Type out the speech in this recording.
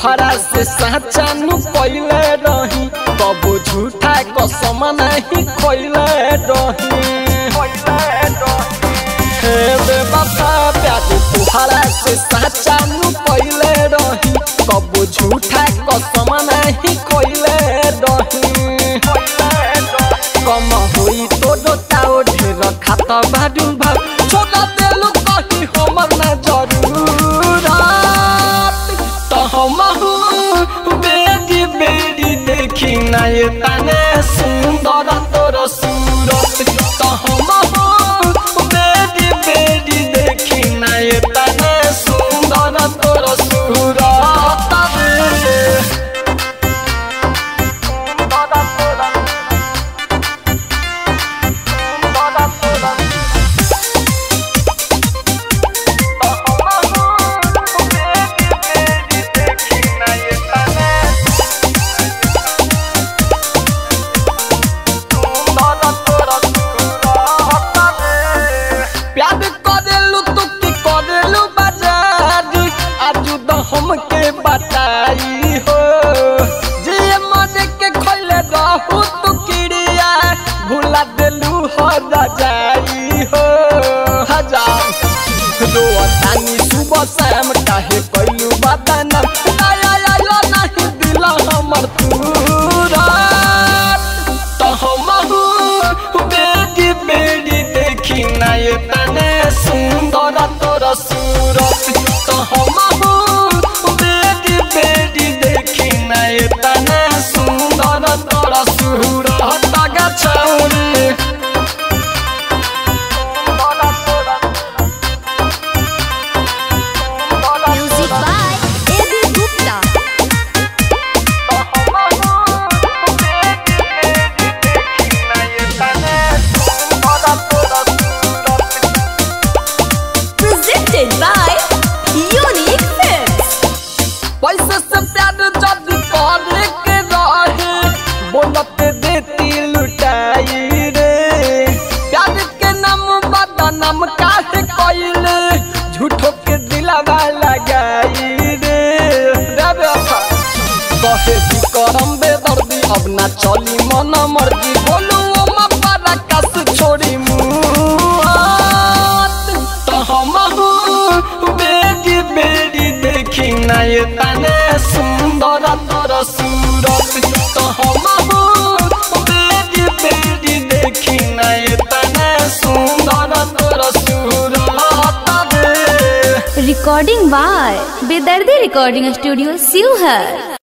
तोहरा से साचा नु पहिले रही कबो झूठा कसम नहीं खोइले रही हे बेवफा प्यार तोहरा से साचा नु पहिले रही कबो झूठा कसम नहीं खोइले रही कम होई तो दोताओ ढेर खाता बाडू भाव छोड़ा देलु कही हमर ना जरूरत तो हम बेडी बेडी देखी ना ये तने सुंदर तोर सूरत तो हम बेडी बेडी देखी ना ये तने सुंदर तोर सूरत रे। प्यार करेलू तू की करेलू बाजार आजू तो हमके बताई हो जे मरे के खोले रहू तू किड़िया भुला देलू हो जाई हो हजार रोतानी सुबह शाम काहे कैलू बदनाम आया आया नहीं दिला हमर तूरा तो हमहू बेडी बेडी देखी ना ये तने सुंदर तोर सूरत तो हमहू बेडी बेडी देखी ना ये तने सुंदर तोर सूरत गा छौरी Music by A.B. Gupta. Presented by Unique Films. पैसे से प्यार जब करे के रहे बोलत देती लुटाई रे प्यार के नाम बदनाम काहे कइले झूठो के दिलावा लगाई रे रे बेवफा कहे की करम बेदर्दी अब ना चली मन मर्जी बोलू ओ मपारा कस छोड़ी मुआत तो हमहू बेडी बेडी देखी ना ये तने सुंदर तोर सूरत तो हमहू बेडी बेडी देखी ना ये तने सुंदर तोर सूरत रे Recording by Bedardi Recording Studio, Sivhar.